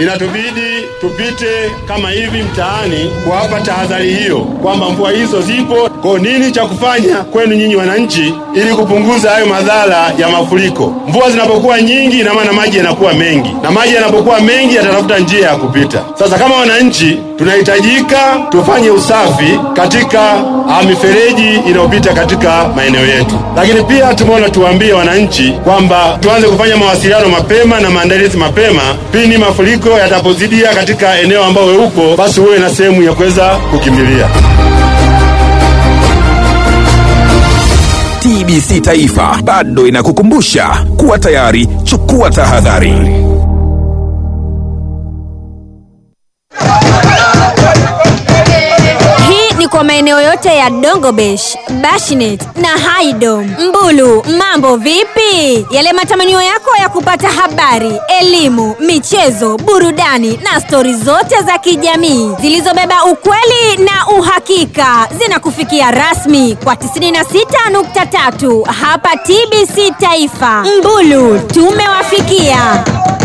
inatubidi tupite kama hivi mtaani kuwapa tahadhari hiyo kwamba mvua hizo zipo. Kwa nini cha kufanya kwenu nyinyi wananchi, ili kupunguza hayo madhara ya mafuriko? Mvua zinapokuwa nyingi, ina maana maji yanakuwa mengi, na maji yanapokuwa mengi yatatafuta njia ya kupita. Sasa kama wananchi, tunahitajika tufanye usafi katika ah, mifereji inayopita katika maeneo yetu, lakini pia tumeona tuwaambie wananchi kwamba tuanze kufanya mawasiliano mapema na maandalizi mapema pindi mafuriko yatapozidia katika eneo ambao we upo, basi uwe na sehemu ya kuweza kukimbilia. TBC Taifa bado inakukumbusha kuwa tayari, chukua tahadhari. Hii ni kwa maeneo yote ya Dongobesh, Bashinet na Haidom. Mbulu, mambo vipi? Yale matamanio yako ya kupata habari, elimu, michezo, burudani na stori zote za kijamii zilizobeba ukweli na uhakika zinakufikia rasmi kwa 96.3 hapa TBC Taifa. Mbulu, tumewafikia.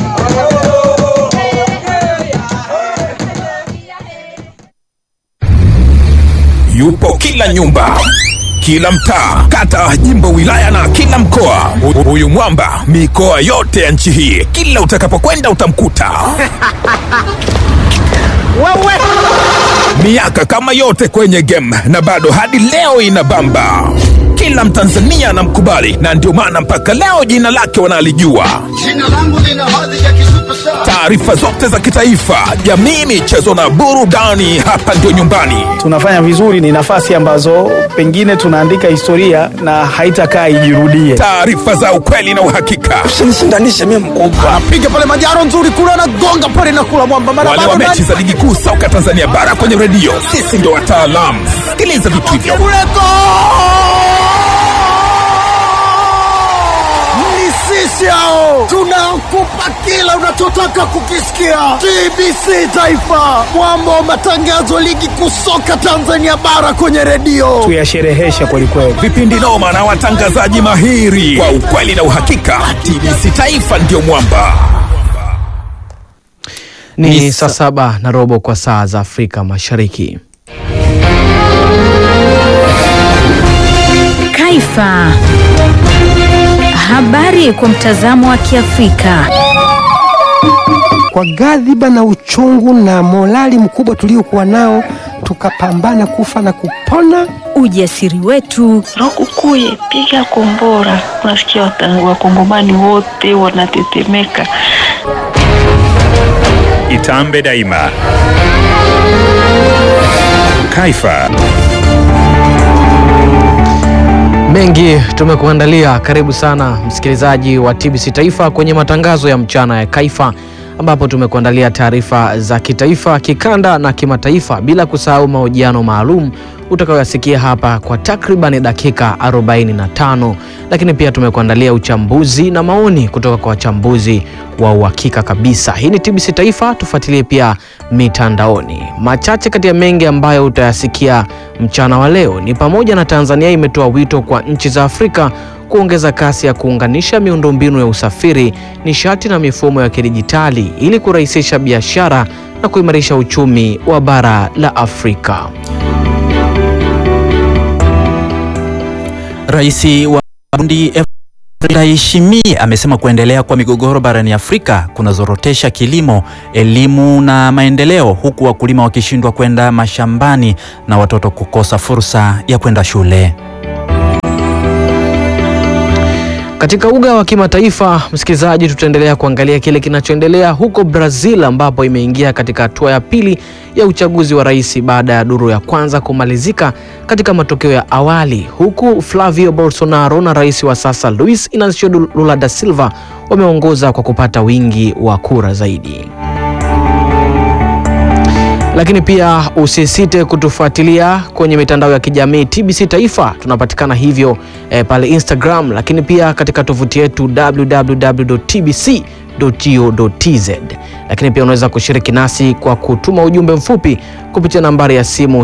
Yupo kila nyumba, kila mtaa, kata, jimbo, wilaya na kila mkoa. Hu- Huyu mwamba mikoa yote ya nchi hii, kila utakapokwenda utamkuta. Miaka kama yote kwenye game na bado hadi leo inabamba. Kila Mtanzania anamkubali na ndio maana mpaka leo jina lake wanalijua. Jina langu lina hadhi ya kisuperstar. Taarifa zote za kitaifa, jamii, michezo na burudani, hapa ndio nyumbani. tunafanya vizuri, ni nafasi ambazo pengine tunaandika historia na haitakaa ijirudie. Taarifa za ukweli na uhakika. Usinishindanishe mimi mkubwa. Piga pale majaro nzuri kule anagonga pale na kula mwamba mara Wale wa mechi za ligi kuu soka Tanzania bara kwenye redio, sisi ndio wataalamu. Sikiliza vitu hivyo. Ni sisi hao tunakupa kila unachotaka kukisikia. TBC Taifa, mwamba wa matangazo ligi kuu soka Tanzania bara kwenye redio. Tuyashereheshe kwelikweli. Vipindi noma na watangazaji mahiri kwa ukweli na uhakika. TBC Taifa ndio mwamba. Ni saa saba na robo kwa saa za Afrika Mashariki. Kaifa. Habari kwa mtazamo wa Kiafrika. Kwa ghadhiba na uchungu na morali mkubwa tuliokuwa nao, tukapambana kufa na kupona. Ujasiri wetu, Lukukuye, piga kombora. Unasikia wata- wakongomani wote wanatetemeka. Itambe daima. Kaifa. Mengi tumekuandalia. Karibu sana msikilizaji wa TBC Taifa kwenye matangazo ya mchana ya Kaifa, ambapo tumekuandalia taarifa za kitaifa, kikanda na kimataifa, bila kusahau mahojiano maalum utakayoyasikia hapa kwa takriban dakika 45, lakini pia tumekuandalia uchambuzi na maoni kutoka kwa wachambuzi wa uhakika kabisa. Hii ni TBC Taifa, tufuatilie pia mitandaoni. Machache kati ya mengi ambayo utayasikia mchana wa leo ni pamoja na Tanzania imetoa wito kwa nchi za Afrika kuongeza kasi ya kuunganisha miundombinu ya usafiri, nishati na mifumo ya kidijitali ili kurahisisha biashara na kuimarisha uchumi wa bara la Afrika. Rais wa Burundi Evariste Ndayishimiye amesema kuendelea kwa migogoro barani Afrika kunazorotesha kilimo, elimu na maendeleo, huku wakulima wakishindwa kwenda mashambani na watoto kukosa fursa ya kwenda shule. Katika uga wa kimataifa, msikilizaji, tutaendelea kuangalia kile kinachoendelea huko Brazil ambapo imeingia katika hatua ya pili ya uchaguzi wa rais baada ya duru ya kwanza kumalizika katika matokeo ya awali, huku Flavio Bolsonaro na rais wa sasa Luiz Inacio Lula da Silva wameongoza kwa kupata wingi wa kura zaidi. Lakini pia usisite kutufuatilia kwenye mitandao ya kijamii TBC Taifa, tunapatikana hivyo eh, pale Instagram, lakini pia katika tovuti yetu www.tbc.go.tz. Lakini pia unaweza kushiriki nasi kwa kutuma ujumbe mfupi kupitia nambari ya simu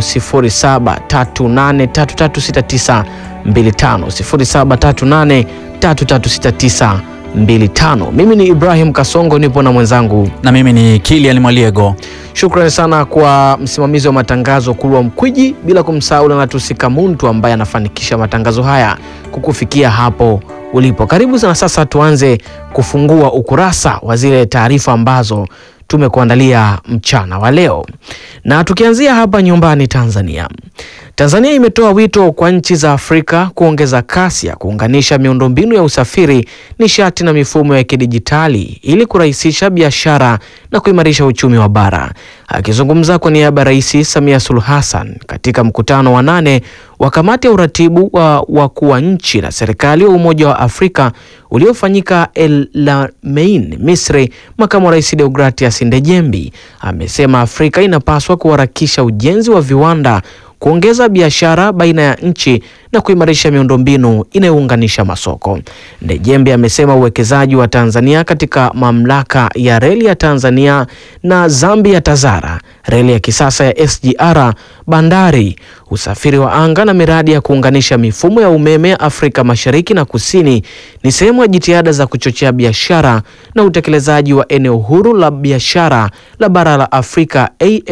0738336925 0738336925 25. Mimi ni Ibrahim Kasongo, nipo na mwenzangu na mimi ni Kilian Mwaliego. Shukrani sana kwa msimamizi wa matangazo Kulwa Mkwiji, bila kumsahau Lanatusika Muntu ambaye anafanikisha matangazo haya kukufikia hapo ulipo. Karibu sana. Sasa tuanze kufungua ukurasa wa zile taarifa ambazo tumekuandalia mchana wa leo, na tukianzia hapa nyumbani Tanzania. Tanzania imetoa wito kwa nchi za Afrika kuongeza kasi ya kuunganisha miundombinu ya usafiri, nishati na mifumo ya kidijitali ili kurahisisha biashara na kuimarisha uchumi wa bara. Akizungumza kwa niaba ya Rais Samia Suluhu Hassan katika mkutano wa nane wa kamati ya uratibu wa wakuu wa nchi na serikali wa Umoja wa Afrika uliofanyika El Lamein, Misri, makamu wa rais Deogratias Ndejembi amesema Afrika inapaswa kuharakisha ujenzi wa viwanda kuongeza biashara baina ya nchi na kuimarisha miundombinu inayounganisha masoko. Ndejembe amesema uwekezaji wa Tanzania katika mamlaka ya reli ya Tanzania na Zambia TAZARA, reli ya kisasa ya SGR, bandari, usafiri wa anga na miradi ya kuunganisha mifumo ya umeme ya Afrika Mashariki na Kusini ni sehemu ya jitihada za kuchochea biashara na utekelezaji wa eneo huru la biashara la bara la Afrika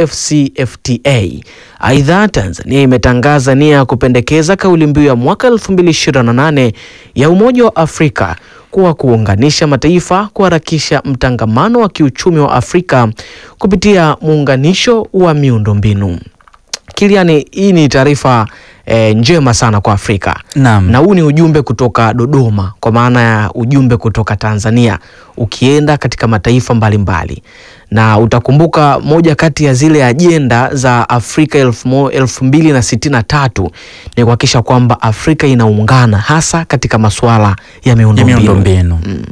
AfCFTA. Aidha, Tanzania imetangaza nia ya kupendekeza kauli mbiu ya mwaka 2028 ya Umoja wa Afrika kuwa kuunganisha mataifa, kuharakisha mtangamano wa kiuchumi wa Afrika kupitia muunganisho wa miundombinu. Kiliani, hii ni taarifa e, njema sana kwa Afrika. Naam. Na huu ni ujumbe kutoka Dodoma, kwa maana ya ujumbe kutoka Tanzania ukienda katika mataifa mbalimbali mbali. Na utakumbuka moja kati ya zile ajenda za Afrika elfu, elfu mbili na sitini na tatu ni kuhakikisha kwamba Afrika inaungana hasa katika masuala ya miundombinu mm.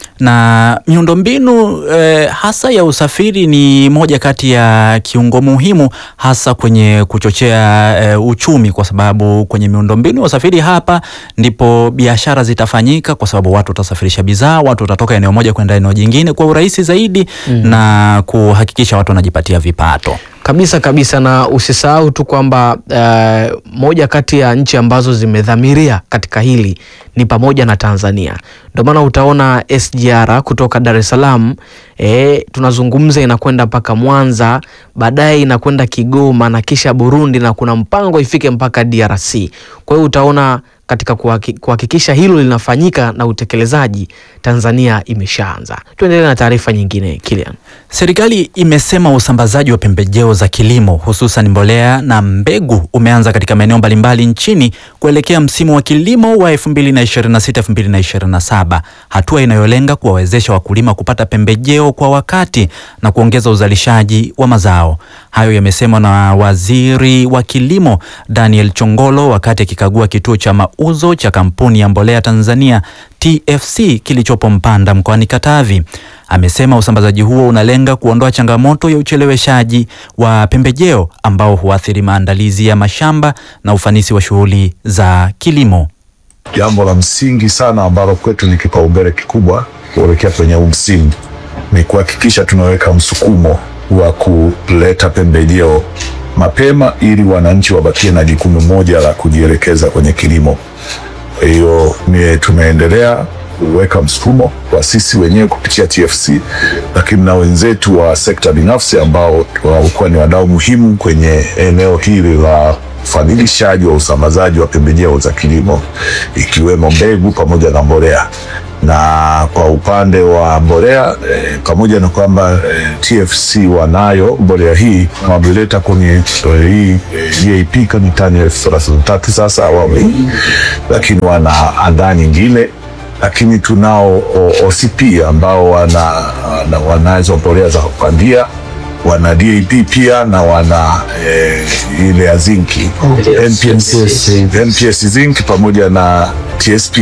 Na miundombinu eh, hasa ya usafiri ni moja kati ya kiungo muhimu hasa kwenye kuchochea eh, uchumi, kwa sababu kwenye miundombinu ya usafiri hapa ndipo biashara zitafanyika, kwa sababu watu watasafirisha bidhaa, watu watatoka eneo moja kwenda eneo jingine kwa urahisi zaidi mm. na kuhakikisha watu wanajipatia vipato kabisa kabisa, na usisahau tu kwamba uh, moja kati ya nchi ambazo zimedhamiria katika hili ni pamoja na Tanzania. Ndio maana utaona SGR kutoka Dar es Salaam eh, tunazungumza inakwenda mpaka Mwanza, baadaye inakwenda Kigoma na kisha Burundi, na kuna mpango ifike mpaka DRC. Kwa hiyo utaona katika kuhakikisha hilo linafanyika na utekelezaji, Tanzania imeshaanza. Tuendelee na taarifa nyingine, Kilian. Serikali imesema usambazaji wa pembejeo za kilimo hususan mbolea na mbegu umeanza katika maeneo mbalimbali nchini kuelekea msimu wa kilimo wa 2026-2027, hatua inayolenga kuwawezesha wakulima kupata pembejeo kwa wakati na kuongeza uzalishaji wa mazao. Hayo yamesemwa na Waziri wa Kilimo Daniel Chongolo wakati akikagua kituo cha mauzo cha kampuni ya mbolea Tanzania TFC kilichopo Mpanda mkoani Katavi. Amesema usambazaji huo unalenga kuondoa changamoto ya ucheleweshaji wa pembejeo ambao huathiri maandalizi ya mashamba na ufanisi wa shughuli za kilimo. Jambo la msingi sana ambalo kwetu ni kipaumbele kikubwa kuelekea kwenye huu msimu ni kuhakikisha tunaweka msukumo wa kuleta pembejeo mapema ili wananchi wabakie na jukumu moja la kujielekeza kwenye kilimo. Kwa hiyo ni tumeendelea kuweka msukumo kwa sisi wenyewe kupitia TFC, lakini na wenzetu wa sekta binafsi ambao walikuwa ni wadau muhimu kwenye eneo hili la ufadhilishaji wa usambazaji wa pembejeo za kilimo ikiwemo mbegu pamoja na mbolea. Na kwa upande wa mbolea eh, pamoja na kwamba eh, TFC wanayo mbolea hii wameleta kwenye eh, hii DAP kama tani elfu thelathini na tatu sasa awamu hii, lakini wana andaa nyingine lakini tunao OCP ambao wana, wana, wanazo mbolea za kupandia wana DAP pia na wana eh, ile ya zinki NPS, NPS zinc pamoja na TSP,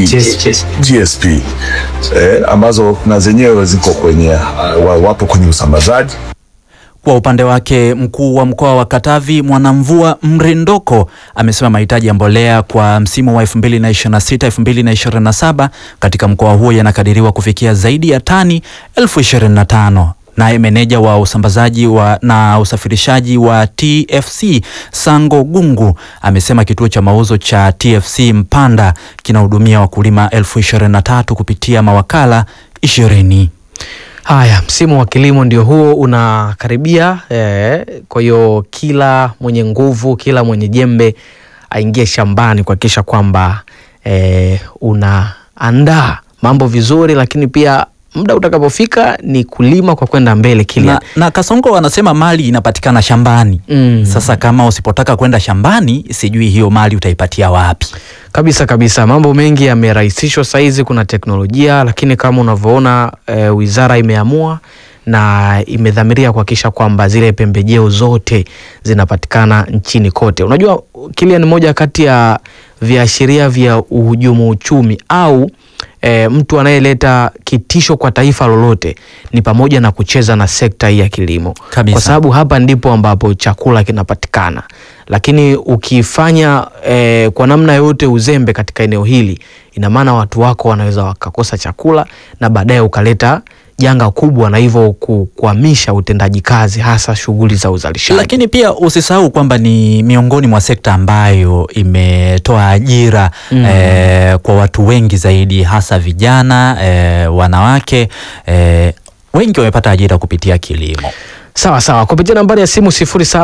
TSP eh, ambazo na zenyewe ziko kwenye uh, wapo kwenye usambazaji. Kwa upande wake mkuu wa mkoa wa Katavi Mwanamvua Mrindoko amesema mahitaji ya mbolea kwa msimu wa 2026 2027 katika mkoa huo yanakadiriwa kufikia zaidi ya tani elfu 25. Naye meneja wa usambazaji wa na usafirishaji wa TFC Sango Gungu amesema kituo cha mauzo cha TFC Mpanda kinahudumia wakulima elfu 23 kupitia mawakala ishirini. Haya, msimu wa kilimo ndio huo unakaribia. Eh, kwa hiyo kila mwenye nguvu, kila mwenye jembe aingie shambani kuhakikisha kwamba eh, unaandaa mambo vizuri, lakini pia muda utakapofika ni kulima kwa kwenda mbele kile na, na Kasongo wanasema mali inapatikana shambani mm. Sasa kama usipotaka kwenda shambani, sijui hiyo mali utaipatia wapi? Kabisa kabisa, mambo mengi yamerahisishwa saizi, kuna teknolojia, lakini kama unavyoona e, wizara imeamua na imedhamiria kuhakikisha kwamba zile pembejeo zote zinapatikana nchini kote. Unajua kile ni moja kati ya viashiria vya uhujumu uchumi au e, mtu anayeleta kitisho kwa taifa lolote ni pamoja na kucheza na sekta hii ya kilimo Kabisa. kwa sababu hapa ndipo ambapo chakula kinapatikana, lakini ukifanya e, kwa namna yoyote uzembe katika eneo hili, ina maana watu wako wanaweza wakakosa chakula na baadaye ukaleta janga kubwa na hivyo kukwamisha utendaji kazi hasa shughuli za uzalishaji. Lakini pia usisahau kwamba ni miongoni mwa sekta ambayo imetoa ajira Mm. eh, kwa watu wengi zaidi, hasa vijana eh, wanawake eh, wengi wamepata ajira kupitia kilimo. Sawa sawa, kupitia nambari ya simu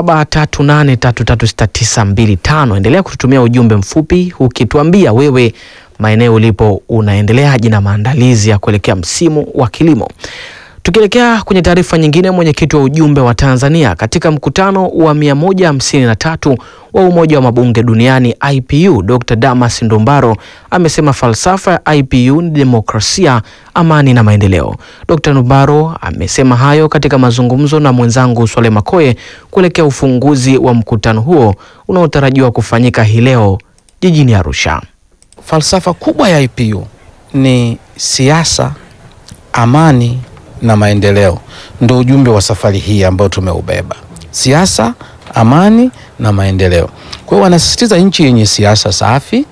0738336925 endelea kututumia ujumbe mfupi ukituambia wewe maeneo ulipo unaendeleaje na maandalizi ya kuelekea msimu wa kilimo. Tukielekea kwenye taarifa nyingine, mwenyekiti wa ujumbe wa Tanzania katika mkutano wa 153 wa Umoja wa Mabunge Duniani IPU, Dr. Damas Ndumbaro amesema falsafa ya IPU ni demokrasia, amani na maendeleo. Dr. Ndumbaro amesema hayo katika mazungumzo na mwenzangu Swale Makoye kuelekea ufunguzi wa mkutano huo unaotarajiwa kufanyika hii leo jijini Arusha. Falsafa kubwa ya IPU ni siasa, amani na maendeleo. Ndo ujumbe wa safari hii ambao tumeubeba: siasa, amani na maendeleo. Kwa hiyo wanasisitiza nchi yenye siasa safi,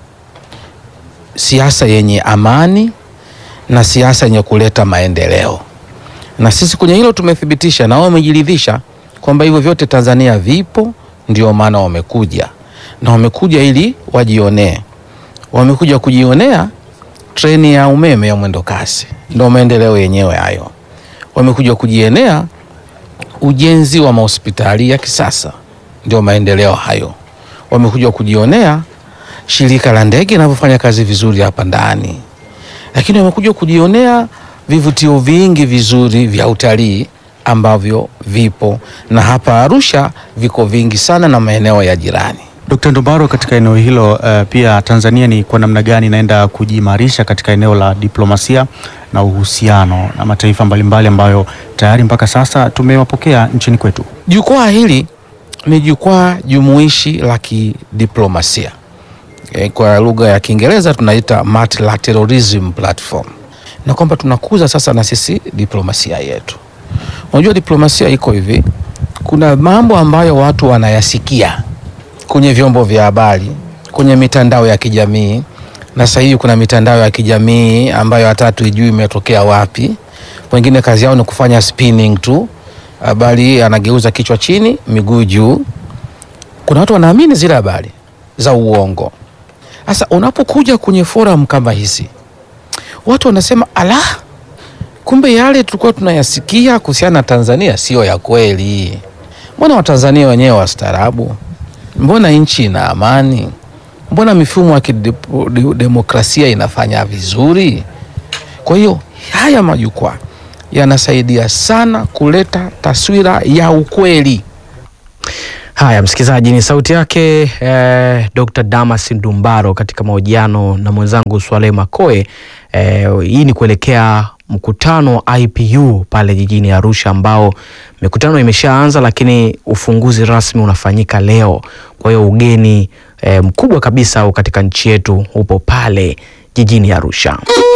siasa yenye amani na siasa yenye kuleta maendeleo. Na sisi kwenye hilo tumethibitisha, na wao wamejiridhisha kwamba hivyo vyote Tanzania vipo, ndio maana wamekuja na wamekuja ili wajionee wamekuja kujionea treni ya umeme ya mwendo kasi, ndo maendeleo yenyewe hayo. Wamekuja kujionea ujenzi wa mahospitali ya kisasa, ndio maendeleo hayo. Wamekuja kujionea shirika la ndege linavyofanya kazi vizuri hapa ndani, lakini wamekuja kujionea vivutio vingi vizuri vya utalii ambavyo vipo na hapa Arusha viko vingi sana na maeneo ya jirani. Dkt. Ndumbaro, katika eneo hilo uh, pia Tanzania ni kwa namna gani inaenda kujiimarisha katika eneo la diplomasia na uhusiano na mataifa mbalimbali ambayo tayari mpaka sasa tumewapokea nchini kwetu? Jukwaa hili ni jukwaa jumuishi la kidiplomasia e, kwa lugha ya Kiingereza tunaita multilateralism platform, na kwamba tunakuza sasa na sisi diplomasia yetu. Unajua diplomasia iko hivi, kuna mambo ambayo watu wanayasikia kwenye vyombo vya habari, kwenye mitandao ya kijamii, na sasa hivi kuna mitandao ya kijamii ambayo hata hatuijui imetokea wapi. Wengine kazi yao ni kufanya spinning tu, habari anageuza kichwa chini, miguu juu. Kuna watu wanaamini zile habari za uongo. Sasa unapokuja kwenye forum kama hizi, watu wanasema ala, kumbe yale tulikuwa tunayasikia kuhusiana na Tanzania sio ya kweli. Mbona Watanzania wenyewe wastaarabu? Mbona nchi ina amani? Mbona mifumo ya kidemokrasia inafanya vizuri? Kwa hiyo haya majukwaa yanasaidia sana kuleta taswira ya ukweli. Haya, msikilizaji, ni sauti yake eh, Dr. Damas Ndumbaro katika mahojiano na mwenzangu Swale Makoe. Eh, hii ni kuelekea mkutano wa IPU pale jijini Arusha ambao mikutano imeshaanza, lakini ufunguzi rasmi unafanyika leo. Kwa hiyo ugeni eh, mkubwa kabisa katika nchi yetu upo pale jijini Arusha.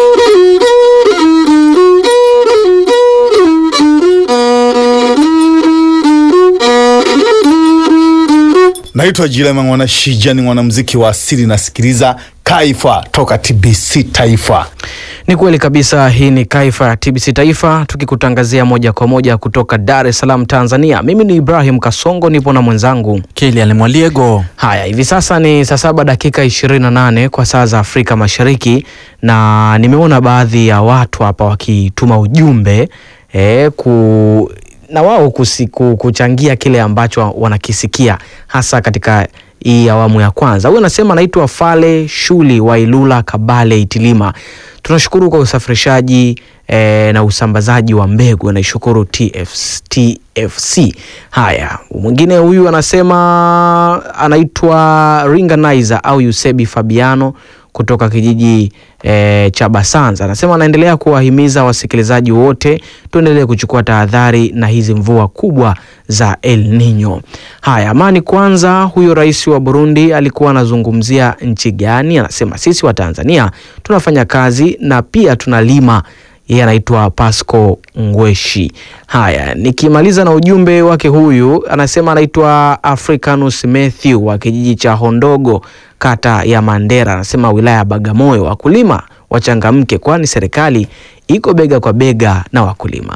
Naitwa Jilema Mwana Shija, ni mwanamuziki wa asili, nasikiliza Kaifa toka TBC Taifa. Ni kweli kabisa. Hii ni Kaifa ya TBC Taifa, tukikutangazia moja kwa moja kutoka Dar es Salaam, Tanzania. Mimi ni Ibrahim Kasongo, nipo na mwenzangu Kilian Mwaliego. Haya, hivi sasa ni saa saba dakika 28 kwa saa za Afrika Mashariki, na nimeona baadhi ya watu hapa wakituma ujumbe eh, ku na wao kusiku, kuchangia kile ambacho wanakisikia hasa katika hii awamu ya kwanza. Huyu anasema anaitwa Fale Shuli wa Ilula Kabale Itilima. Tunashukuru kwa usafirishaji eh, na usambazaji wa mbegu, anaishukuru TFC, TFC. Haya, mwingine huyu anasema anaitwa Ringanizer au Yusebi Fabiano kutoka kijiji e, cha Basanza anasema anaendelea kuwahimiza wasikilizaji wote tuendelee kuchukua tahadhari na hizi mvua kubwa za El Nino. Haya, amani kwanza. Huyo rais wa Burundi alikuwa anazungumzia nchi gani? Anasema sisi wa Tanzania tunafanya kazi na pia tunalima. Yeye anaitwa Pasco Ngweshi. Haya, nikimaliza na ujumbe wake, huyu anasema anaitwa Africanus Matthew wa kijiji cha Hondogo kata ya Mandera, anasema wilaya ya Bagamoyo, wakulima wachangamke, kwani serikali iko bega kwa bega na wakulima.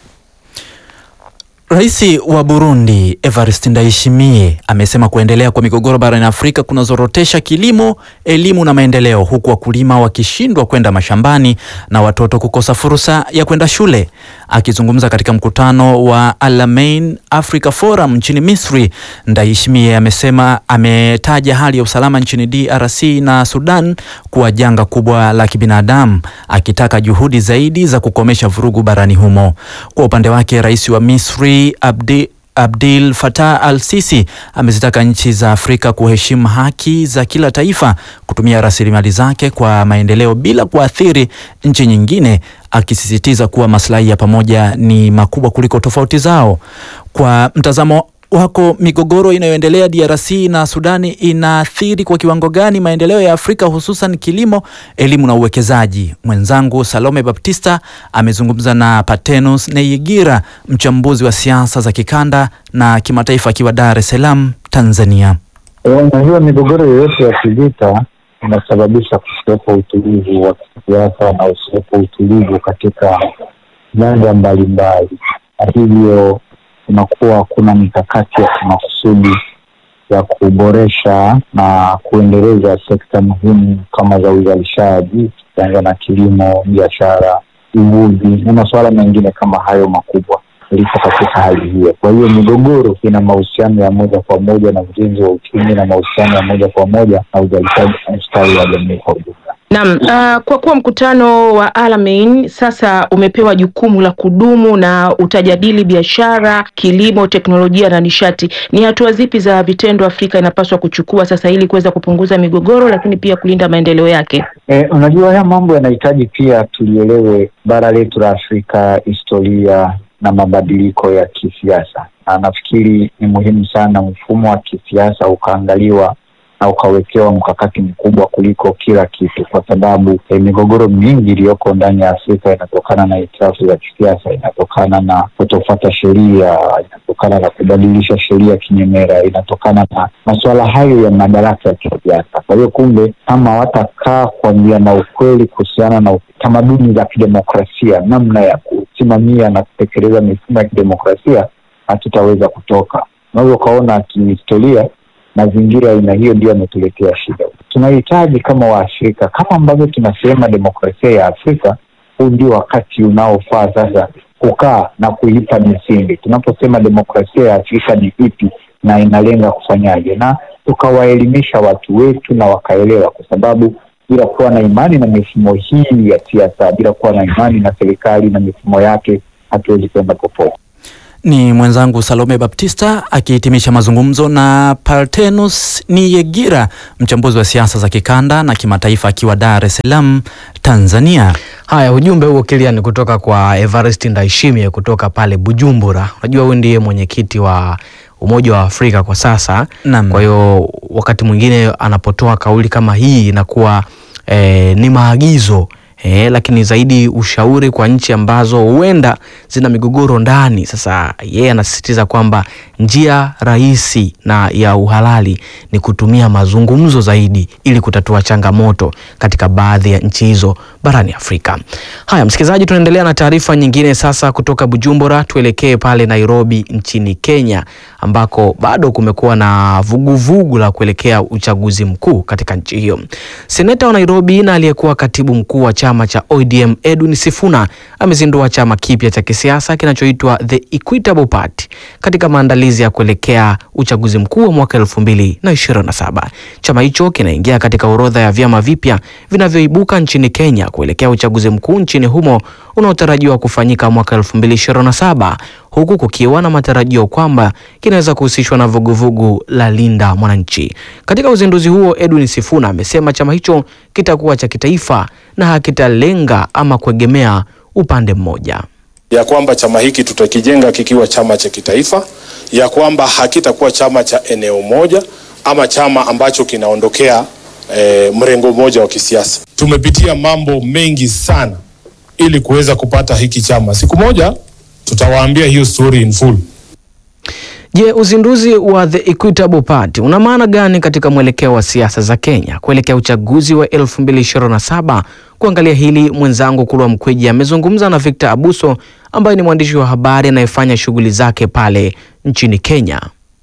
Rais wa Burundi Evariste Ndayishimiye amesema kuendelea kwa migogoro barani Afrika kunazorotesha kilimo, elimu na maendeleo, huku wakulima wakishindwa kwenda mashambani na watoto kukosa fursa ya kwenda shule. Akizungumza katika mkutano wa Alamein Africa Forum nchini Misri, Ndayishimiye amesema ametaja hali ya usalama nchini DRC na Sudan kuwa janga kubwa la kibinadamu, akitaka juhudi zaidi za kukomesha vurugu barani humo. Kwa upande wake, rais wa Misri Abdi Abdel Fattah al-Sisi amezitaka nchi za Afrika kuheshimu haki za kila taifa, kutumia rasilimali zake kwa maendeleo bila kuathiri nchi nyingine, akisisitiza kuwa maslahi ya pamoja ni makubwa kuliko tofauti zao. Kwa mtazamo wako, migogoro inayoendelea DRC na Sudani inaathiri kwa kiwango gani maendeleo ya Afrika hususan kilimo, elimu na uwekezaji? Mwenzangu Salome Baptista amezungumza na Patenus Neyigira, mchambuzi wa siasa za kikanda na kimataifa, akiwa Dar es Salaam, Tanzania. Unajua, migogoro yoyote ya kivita inasababisha kusiwepo utulivu wa kisiasa na usiwepo utulivu katika nyanja mbalimbali, na hivyo kunakuwa kuna mikakati ya kimakusudi ya kuboresha na kuendeleza sekta muhimu kama za uzalishaji, kianza na kilimo, biashara, uvuvi na masuala mengine kama hayo makubwa liko katika hali hiyo. Kwa hiyo migogoro ina mahusiano ya moja kwa moja na ujenzi wa uchumi na mahusiano ya moja kwa moja na uzalishaji na ustawi wa jamii kwa ujumla. Naam, uh, kwa kuwa mkutano wa Alamein sasa umepewa jukumu la kudumu na utajadili biashara, kilimo, teknolojia na nishati, ni hatua zipi za vitendo Afrika inapaswa kuchukua sasa ili kuweza kupunguza migogoro, lakini pia kulinda maendeleo yake? E, unajua haya mambo yanahitaji pia tulielewe bara letu la Afrika, historia na mabadiliko ya kisiasa, na nafikiri ni muhimu sana mfumo wa kisiasa ukaangaliwa na ukawekewa mkakati mkubwa kuliko kila kitu, kwa sababu eh, migogoro mingi iliyoko ndani ya Afrika inatokana na hitilafu za kisiasa, inatokana na kutofuata sheria, inatokana na kubadilisha sheria kinyemera, inatokana na masuala hayo ya madaraka ya kisiasa. Kwa hiyo kumbe, kama watakaa kuambia na ukweli kuhusiana na tamaduni za kidemokrasia, namna ya kusimamia na kutekeleza mifumo ya kidemokrasia, hatutaweza kutoka. Unaweza ukaona kihistoria mazingira ya aina hiyo ndio yametuletea shida. Tunahitaji kama Waafrika, kama ambavyo tunasema demokrasia ya Afrika, huu ndio wakati unaofaa sasa kukaa na kuipa misingi. Tunaposema demokrasia ya Afrika ni ipi na inalenga kufanyaje, na tukawaelimisha watu wetu na wakaelewa, kwa sababu bila kuwa na imani na mifumo hii ya siasa, bila kuwa na imani na serikali na mifumo yake, hatuwezi kwenda popote. Ni mwenzangu Salome Baptista akihitimisha mazungumzo na Partenus Niyegira, mchambuzi wa siasa za kikanda na kimataifa, akiwa Dar es Salaam, Tanzania. Haya, ujumbe huo Kilian kutoka kwa Evariste Ndayishimiye kutoka pale Bujumbura. Unajua huyu ndiye mwenyekiti wa Umoja wa Afrika kwa sasa. Naam. Kwa hiyo wakati mwingine anapotoa kauli kama hii inakuwa eh, ni maagizo eh, lakini zaidi ushauri kwa nchi ambazo huenda zina migogoro ndani. Sasa yeye anasisitiza kwamba njia rahisi na ya uhalali ni kutumia mazungumzo zaidi ili kutatua changamoto katika baadhi ya nchi hizo barani Afrika. Haya, msikilizaji, tunaendelea na taarifa nyingine sasa kutoka Bujumbura, tuelekee pale Nairobi nchini Kenya ambako bado kumekuwa na vuguvugu vugu la kuelekea uchaguzi mkuu katika nchi hiyo. Seneta wa Nairobi na aliyekuwa katibu mkuu wa chama cha ODM Edwin Sifuna amezindua chama kipya cha kisiasa kinachoitwa The Equitable Party katika maandalizi ya kuelekea uchaguzi mkuu wa mwaka 2027. Chama hicho kinaingia katika orodha ya vyama vipya vinavyoibuka nchini Kenya kuelekea uchaguzi mkuu nchini humo unaotarajiwa kufanyika mwaka 2027 huku kukiwa na matarajio kwamba kinaweza kuhusishwa na vuguvugu la Linda Mwananchi. Katika uzinduzi huo, Edwin Sifuna amesema chama hicho kitakuwa cha kitaifa na hakitalenga ama kuegemea upande mmoja ya kwamba chama hiki tutakijenga kikiwa chama cha kitaifa, ya kwamba hakitakuwa chama cha eneo moja ama chama ambacho kinaondokea e, mrengo mmoja wa kisiasa. Tumepitia mambo mengi sana ili kuweza kupata hiki chama. Siku moja tutawaambia hiyo story in full. Je, uzinduzi wa The Equitable Party una maana gani katika mwelekeo wa siasa za Kenya kuelekea uchaguzi wa 2027? Kuangalia hili, mwenzangu Kulwa Mkweji amezungumza na Victor Abuso ambaye ni mwandishi wa habari anayefanya shughuli zake pale nchini Kenya.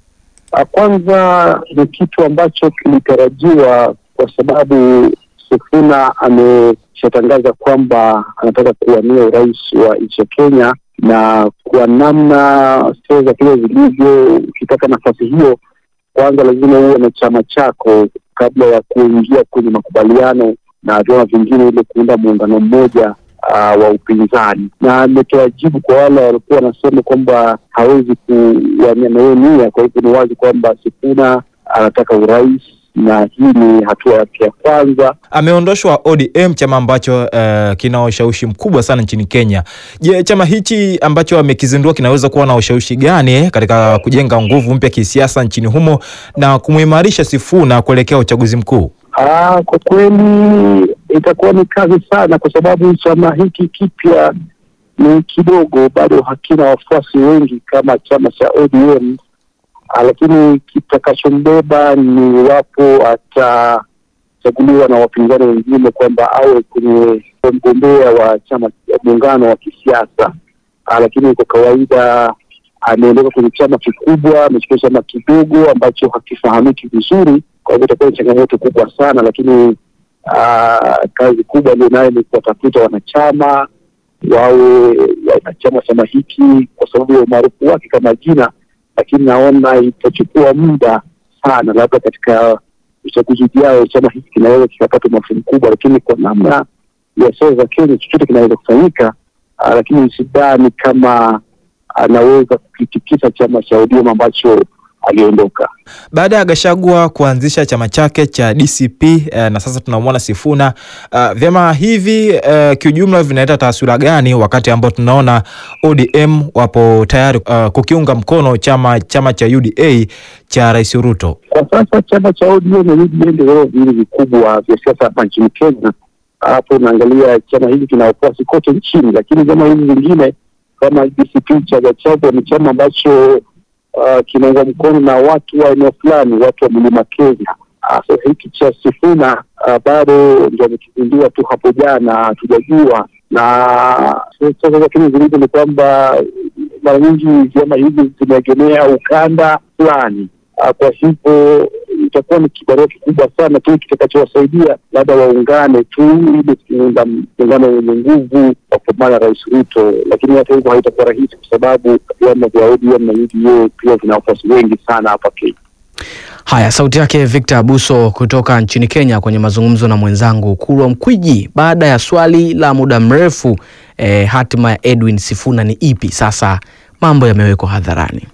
Kwanza ni kitu ambacho kilitarajiwa kwa sababu Sifuna ameshatangaza kwamba anataka kuwania urais wa nchi ya Kenya na kwa namna sera za Kenya zilivyo, ukitaka nafasi hiyo, kwanza lazima uwe na chama chako kabla ya kuingia kwenye makubaliano na vyama vingine, ili kuunda muungano mmoja uh, wa upinzani. Na ametoa jibu kwa wale walikuwa wanasema kwamba hawezi kuwania na hiyo nia. Kwa hivyo ni wazi kwamba Sifuna anataka urais na hii ni hatua yake ya kwanza. Ameondoshwa ODM, chama ambacho uh, kina ushawishi mkubwa sana nchini Kenya. Je, chama hichi ambacho amekizindua kinaweza kuwa na ushawishi gani katika kujenga nguvu mpya kisiasa nchini humo na kumuimarisha Sifuna kuelekea uchaguzi mkuu? Ah, kwa kweli itakuwa ni kazi sana, kwa sababu chama hiki kipya ni kidogo, bado hakina wafuasi wengi kama chama cha ODM. Ah, lakini kitakachombeba ni iwapo atachaguliwa na wapinzani wengine kwamba awe kwenye mgombea wa chama muungano wa kisiasa. Ah, lakini kwa kawaida ameondoka kwenye chama kikubwa, amechukua chama kidogo ambacho hakifahamiki vizuri. Kwa hivyo itakuwa ni changamoto kubwa sana, lakini ah, kazi kubwa alionayo ni kuwatafuta wanachama wawe wanachama wa chama hiki kwa sababu ya umaarufu wake kama jina lakini naona itachukua muda sana, labda katika uchaguzi ujao chama hiki kinaweza kikapata umaarufu mkubwa, lakini kwa namna ya sera za Kenya chochote kinaweza kufanyika. Uh, lakini sidhani kama anaweza kukitikisa chama cha ODM ambacho aliondoka baada ya Gashagwa kuanzisha chama chake cha DCP eh, na sasa tunamwona Sifuna. Uh, vyama hivi uh, kiujumla vinaleta taswira gani wakati ambao tunaona ODM wapo tayari uh, kukiunga mkono chama chama cha UDA cha Rais Ruto? Kwa sasa chama cha ODM na UDA ndio vyama viwili vikubwa vya siasa hapa nchini Kenya. Hapo unaangalia chama hiki kina wafuasi kote nchini, lakini vyama hivi vingine kama DCP cha Gachagua ni chama ambacho Uh, kinaunga mkono na watu wa eneo fulani, watu wa mlima Kenya. Uh, so hiki cha Sifuna uh, bado ndio amekizindua tu hapo jana, hatujajua na sasa za Kenya zilivyo ni kwamba mara nyingi vyama hivi zimeegemea ukanda fulani. Uh, kwa hivyo itakuwa ni kibarua kikubwa sana tu kitakachowasaidia labda waungane tu ili kuunda muungano wenye nguvu wa kupambana na Rais Ruto, lakini hata hivyo haitakuwa rahisi kwa sababu vyama vya ODM na UDA pia vina wafuasi wengi sana hapa Kenya. Haya, sauti yake Victor Abuso kutoka nchini Kenya kwenye mazungumzo na mwenzangu Kulwa Mkwiji. Baada ya swali la muda mrefu eh, hatima ya Edwin Sifuna ni ipi? Sasa mambo yamewekwa hadharani.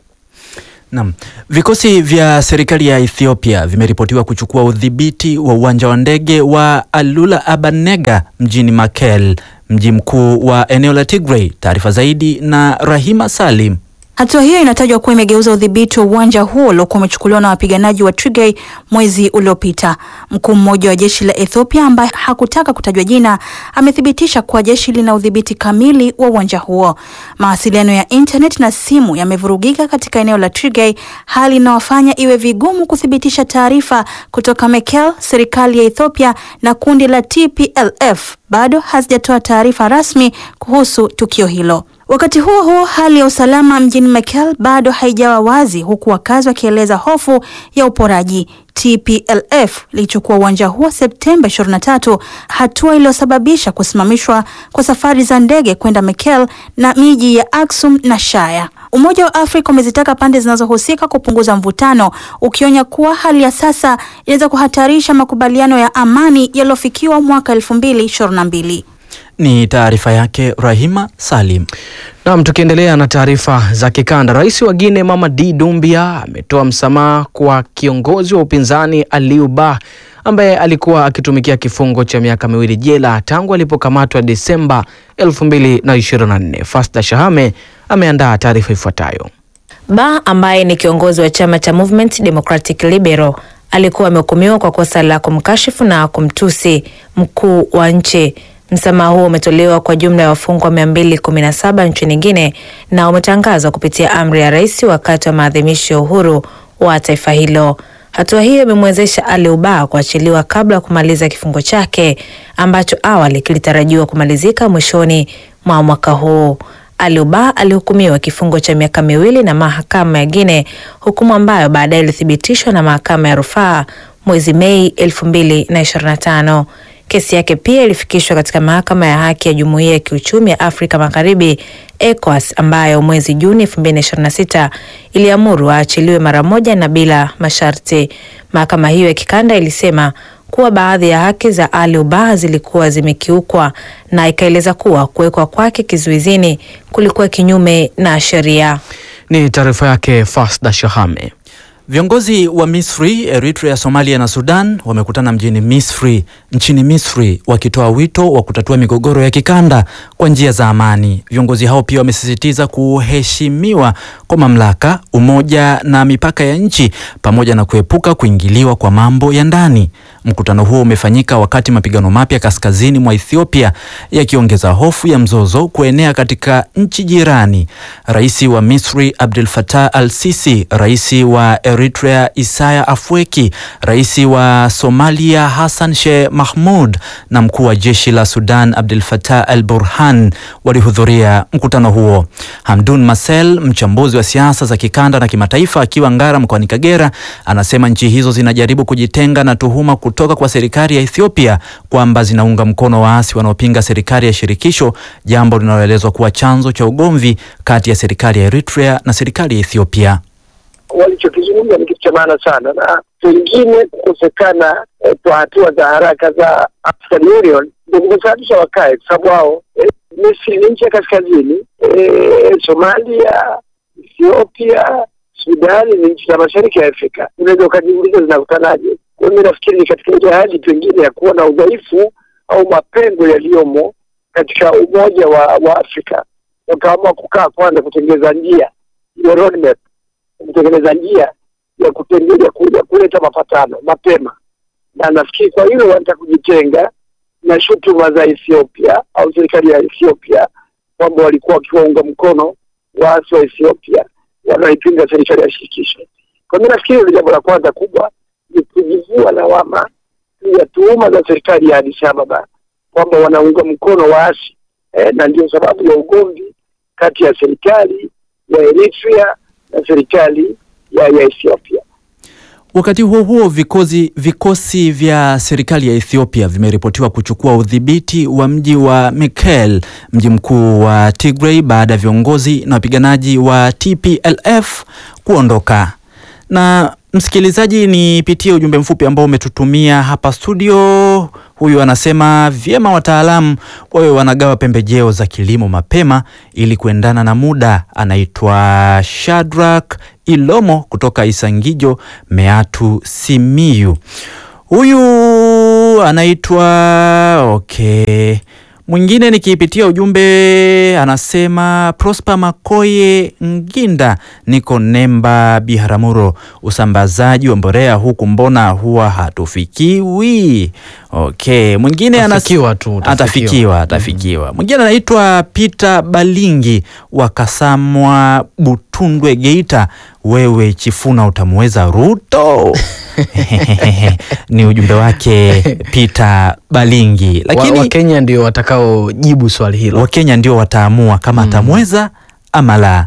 Naam. Vikosi vya serikali ya Ethiopia vimeripotiwa kuchukua udhibiti wa uwanja wa ndege wa Alula Abanega mjini Mekelle, mji mkuu wa eneo la Tigray. Taarifa zaidi na Rahima Salim. Hatua hiyo inatajwa kuwa imegeuza udhibiti wa uwanja huo uliokuwa umechukuliwa na wapiganaji wa Tigray mwezi uliopita. Mkuu mmoja wa jeshi la Ethiopia ambaye hakutaka kutajwa jina amethibitisha kuwa jeshi lina udhibiti kamili wa uwanja huo. Mawasiliano ya internet na simu yamevurugika katika eneo la Tigray, hali inayofanya iwe vigumu kuthibitisha taarifa kutoka Mekelle. Serikali ya Ethiopia na kundi la TPLF bado hazijatoa taarifa rasmi kuhusu tukio hilo. Wakati huo huo, hali ya usalama mjini Mekelle bado haijawa wazi, huku wakazi wakieleza hofu ya uporaji. TPLF ilichukua uwanja huo Septemba 23, hatua iliyosababisha kusimamishwa kwa safari za ndege kwenda Mekelle na miji ya Aksum na Shaya. Umoja wa Afrika umezitaka pande zinazohusika kupunguza mvutano, ukionya kuwa hali ya sasa inaweza kuhatarisha makubaliano ya amani yaliyofikiwa mwaka 2022. Ni taarifa yake Rahima Salim. Naam, tukiendelea na taarifa za kikanda, rais wa Guinea Mamadi Doumbia ametoa msamaha kwa kiongozi wa upinzani Aliou Bah ambaye alikuwa akitumikia kifungo cha miaka miwili jela tangu alipokamatwa Desemba 2024. Fasta Shahame ameandaa taarifa ifuatayo. Ba ambaye ni kiongozi wa chama cha Movement Democratic Liberal alikuwa amehukumiwa kwa kosa la kumkashifu na kumtusi mkuu wa nchi. Msamaha huo umetolewa kwa jumla ya wafungwa 217 nchini Guinea na umetangazwa kupitia amri ya rais wakati wa maadhimisho ya uhuru wa taifa hilo. Hatua hiyo imemwezesha Aliou Bah kuachiliwa kabla ya kumaliza kifungo chake ambacho awali kilitarajiwa kumalizika mwishoni mwa mwaka huu. Aliou Bah alihukumiwa kifungo cha miaka miwili na mahakama ya Guinea, hukumu ambayo baadaye ilithibitishwa na mahakama ya rufaa mwezi Mei 2025. Kesi yake pia ilifikishwa katika mahakama ya haki ya Jumuiya ya Kiuchumi ya Afrika Magharibi ECOWAS, ambayo mwezi Juni 2026 iliamuru aachiliwe mara moja na bila masharti. Mahakama hiyo ya kikanda ilisema kuwa baadhi ya haki za Aliou Bah zilikuwa zimekiukwa na ikaeleza kuwa kuwekwa kwake kizuizini kulikuwa kinyume na sheria. Ni taarifa yake Fasda Shahame. Viongozi wa Misri, Eritrea, Somalia na Sudan wamekutana mjini Misri, nchini Misri wakitoa wito wa kutatua migogoro ya kikanda kwa njia za amani. Viongozi hao pia wamesisitiza kuheshimiwa kwa mamlaka, umoja na mipaka ya nchi pamoja na kuepuka kuingiliwa kwa mambo ya ndani. Mkutano huo umefanyika wakati mapigano mapya kaskazini mwa Ethiopia yakiongeza hofu ya mzozo kuenea katika nchi jirani. Rais wa Misri Abdel Fattah al-Sisi, rais wa Eritrea Isaya Afwerki, rais wa Somalia Hassan Sheikh Mahmud na mkuu wa jeshi la Sudan Abdel Fattah al-Burhan walihudhuria mkutano huo. Hamdun Masel, mchambuzi wa siasa za kikanda na kimataifa, akiwa Ngara mkoani Kagera, anasema nchi hizo zinajaribu kujitenga na tuhuma kutoka kwa serikali ya Ethiopia kwamba zinaunga mkono waasi wanaopinga serikali ya shirikisho, jambo linaloelezwa kuwa chanzo cha ugomvi kati ya serikali ya Eritrea na serikali ya Ethiopia. Walichokizungumza ni kitu cha maana sana, na pengine kukosekana eh, kwa hatua za haraka za African Union ndio kumesababisha wakae, kwa sababu wao eh, Misri ni nchi ya kaskazini eh, Somalia, Ethiopia, Sudani ni nchi za mashariki ya Afrika. Unaweza ukajiuliza zinakutanaje? Kwa hiyo mi nafikiri ni katika ile hali pengine ya kuona udhaifu au mapengo yaliyomo katika umoja wa, wa Afrika, wakaamua kukaa kwanza kutengeneza njia ile roadmap kutengeneza njia ya kutengeneza kuja kuleta mapatano mapema, na nafikiri kwa hilo wanataka kujitenga na shutuma za Ethiopia au serikali ya Ethiopia kwamba walikuwa wakiwaunga mkono waasi wa Ethiopia wanaoipinga serikali ya shirikisho. Kwa mimi nafikiri hilo jambo la kwanza kubwa ni kujivua lawama ya tuhuma za serikali ya Addis Ababa kwamba wanaunga mkono waasi eh, na ndio sababu ya ugomvi kati ya serikali ya Eritrea na serikali ya, ya Ethiopia. Wakati huo huo, vikosi, vikosi vya serikali ya Ethiopia vimeripotiwa kuchukua udhibiti wa mji wa Mekelle, mji mkuu wa Tigray baada ya viongozi na wapiganaji wa TPLF kuondoka. Na msikilizaji, nipitie ujumbe mfupi ambao umetutumia hapa studio. Huyu anasema vyema wataalamu wawe wanagawa pembejeo za kilimo mapema ili kuendana na muda. Anaitwa Shadrack Ilomo kutoka Isangijo, Meatu, Simiyu. Huyu anaitwa okay, Mwingine nikiipitia ujumbe anasema Prosper Makoye Nginda, niko Nemba Biharamulo, usambazaji wa mbolea huku mbona huwa hatufikiwi? Okay, mwingine anas- Tafikiwa tu, tafikiwa. atafikiwa atafikiwa. Mwingine anaitwa Peter Balingi wa Kasamwa Butundwe Geita, wewe Chifuna utamweza Ruto? ni ujumbe wake Peter Balingi, lakini wa, Wakenya ndio watakaojibu swali hilo. Wakenya ndio wataamua kama atamweza ama la.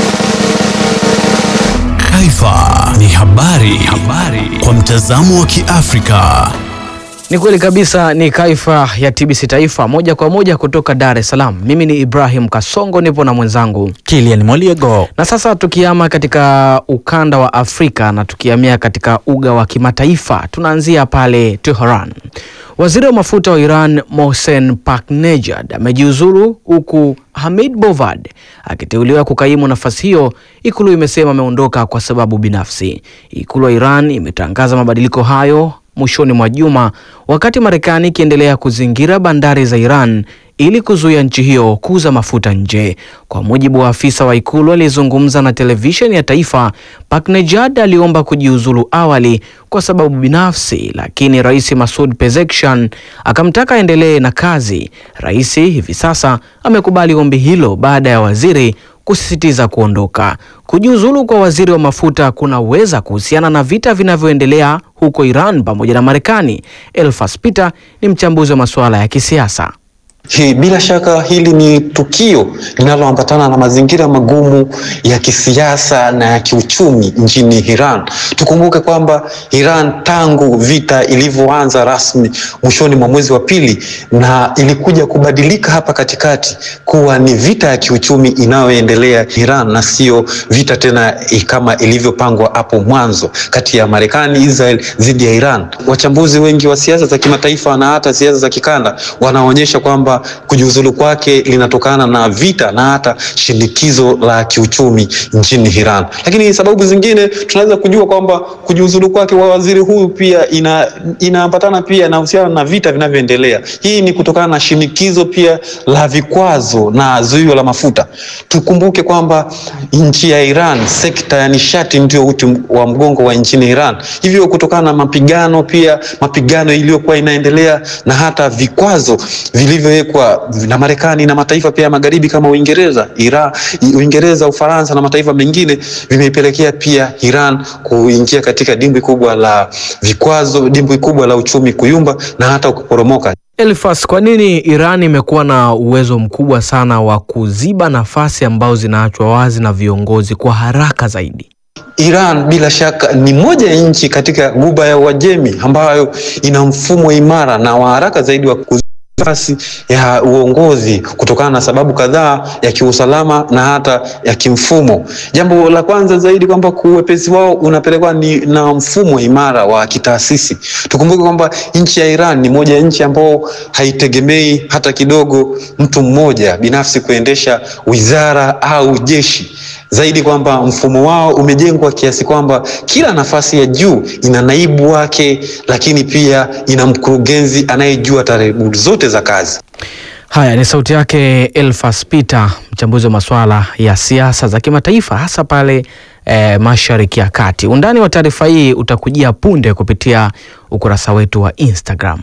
Taifa ni habari, habari kwa mtazamo wa Kiafrika. Ni kweli kabisa, ni Kaifa ya TBC Taifa moja kwa moja kutoka Dar es Salaam. Mimi ni Ibrahim Kasongo, nipo na mwenzangu Kilian Moliego. Na sasa tukiama katika ukanda wa Afrika na tukiamia katika uga wa kimataifa, tunaanzia pale Tehran. Waziri wa mafuta wa Iran Mohsen Paknejad amejiuzuru huku Hamid Bovad akiteuliwa kukaimu nafasi hiyo. Ikulu imesema ameondoka kwa sababu binafsi. Ikulu ya Iran imetangaza mabadiliko hayo mwishoni mwa juma wakati Marekani ikiendelea kuzingira bandari za Iran ili kuzuia nchi hiyo kuuza mafuta nje. Kwa mujibu wa afisa wa ikulu aliyezungumza na televisheni ya taifa, Paknejad aliomba kujiuzulu awali kwa sababu binafsi, lakini Rais Masoud Pezeshkian akamtaka aendelee na kazi. Rais hivi sasa amekubali ombi hilo baada ya waziri kusisitiza kuondoka. Kujiuzulu kwa waziri wa mafuta kunaweza kuhusiana na vita vinavyoendelea huko Iran pamoja na Marekani. Elfas Peter ni mchambuzi wa masuala ya kisiasa. Hi, bila shaka hili ni tukio linaloambatana na mazingira magumu ya kisiasa na ya kiuchumi nchini Iran. Tukumbuke kwamba Iran tangu vita ilivyoanza rasmi mwishoni mwa mwezi wa pili na ilikuja kubadilika hapa katikati kuwa ni vita ya kiuchumi inayoendelea Iran na sio vita tena kama ilivyopangwa hapo mwanzo kati ya Marekani, Israel dhidi ya Iran. Wachambuzi wengi wa siasa za kimataifa na hata siasa za kikanda wanaonyesha kwamba kujiuzulu kwake linatokana na vita na hata shinikizo la kiuchumi nchini Iran. Lakini sababu zingine tunaweza kujua kwamba kujiuzulu kwake wa waziri huyu pia ina inaambatana pia inahusiana na vita vinavyoendelea. Hii ni kutokana na shinikizo pia la vikwazo na zuio la mafuta. Tukumbuke kwamba nchi ya Iran, sekta ya nishati ndio uti wa mgongo wa nchini Iran. Hivyo kutokana na mapigano pia mapigano iliyokuwa inaendelea na hata vikwazo vilivyowekwa na Marekani na mataifa pia ya magharibi kama Uingereza, Iran, Uingereza, Ufaransa na mataifa mengine vimeipelekea pia Iran kuingia katika dimbwi kubwa la vikwazo, dimbwi kubwa la uchumi kuyumba na hata kuporomoka. Elfas, kwa nini Iran imekuwa na uwezo mkubwa sana wa kuziba nafasi ambazo zinaachwa wazi na viongozi kwa haraka zaidi? Iran bila shaka ni moja ya nchi katika Ghuba ya Uajemi ambayo ina mfumo imara na wa haraka zaidi wa nafasi ya uongozi kutokana na sababu kadhaa ya kiusalama na hata ya kimfumo. Jambo la kwanza zaidi kwamba uwepesi wao unapelekwa ni na mfumo imara wa kitaasisi. Tukumbuke kwamba nchi ya Iran ni moja ya nchi ambao haitegemei hata kidogo mtu mmoja binafsi kuendesha wizara au jeshi zaidi kwamba mfumo wao umejengwa kiasi kwamba kila nafasi ya juu ina naibu wake, lakini pia ina mkurugenzi anayejua taratibu zote za kazi. Haya ni sauti yake Elfas Peter, mchambuzi wa masuala ya siasa za kimataifa hasa pale eh, Mashariki ya Kati. Undani wa taarifa hii utakujia punde kupitia ukurasa wetu wa Instagram.